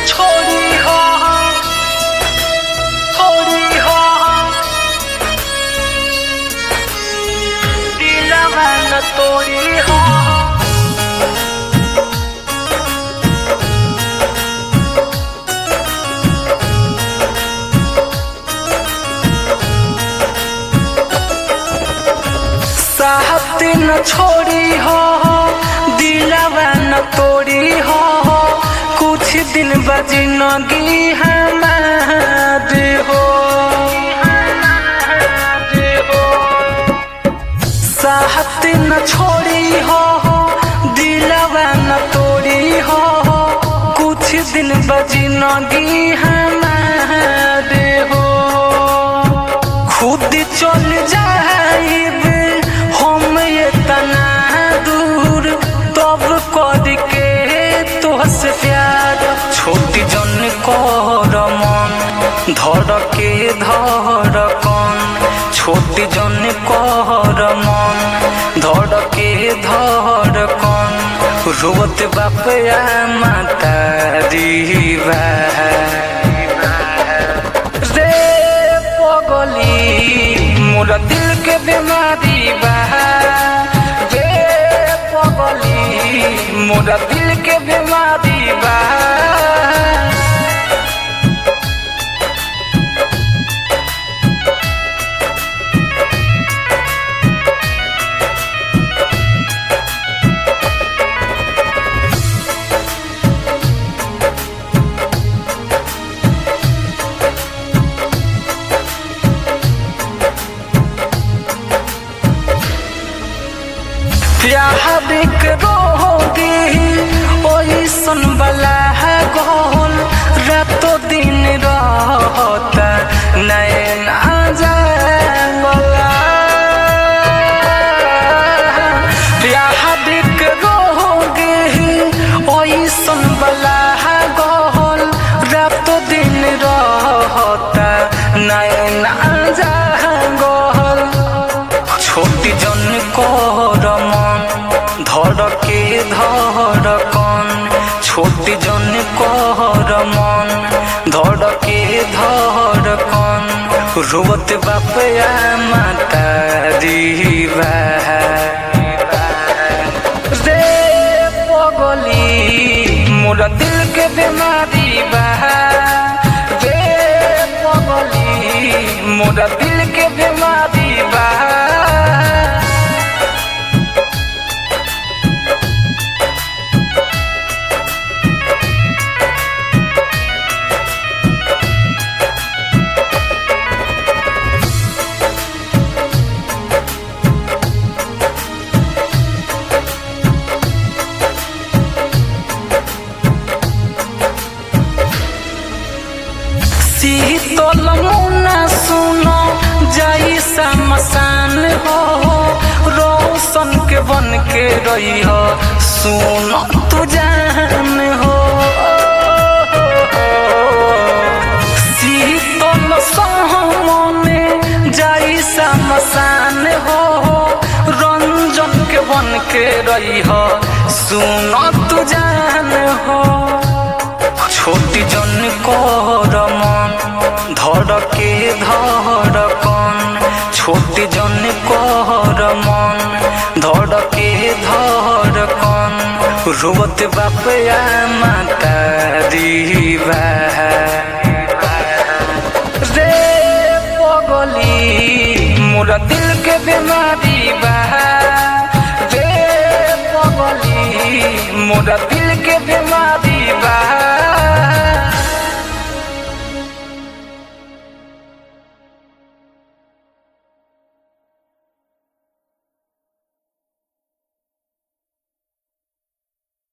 छोड़ी हो छोड़ी हो दिलवा न तोड़ी हो साहब न छोड़ी हो दिलवा न तोड़ी हो कुछ दिन बजनगी हमार हो साहब न छोड़ी हो दिलवा न तोड़ी हो कुछ दिन बजनगी हमार हो खुद चल जाइब हम ये तना दूर तब कर के तोहसे प्यार छोटी जन कर मन धर के धर कन छोटी जन कर मन धर के धर कन रोत बाप या माता रीवा रे पगली मोर दिल के बीमारी बा रे पगली मोर दिल के बीमारी बा प्यार के रोगी ओई सन बला है गोल रातो दिन रहता नैन जागला प्यार के रोगी ओई सन बला है गोल रातो दिन रहता नैन जागल छोटी जन कर मन धर के धर कन छोटी जन कर मन धर के धर कन रोत बाप या माता रीवा रे पगली मोर दिल के बीमारी बा रे पगली मोर दिल के बीमारी बा शीतल मुना सुनो जाई समसान हो रोशन के बन के रही हो सुनो तू जान हो शीतल सहमने जाई समसान हो रंजन के बन के रही हो सुनो तू जान हो छोटी जन कर मन धर के धर कन छोटी जन कर मन धर के धर कन रोत बाप या माता रीवा रे पगली मोर दिल के बीमारी बा रे पगली मोर दिल के बीमारी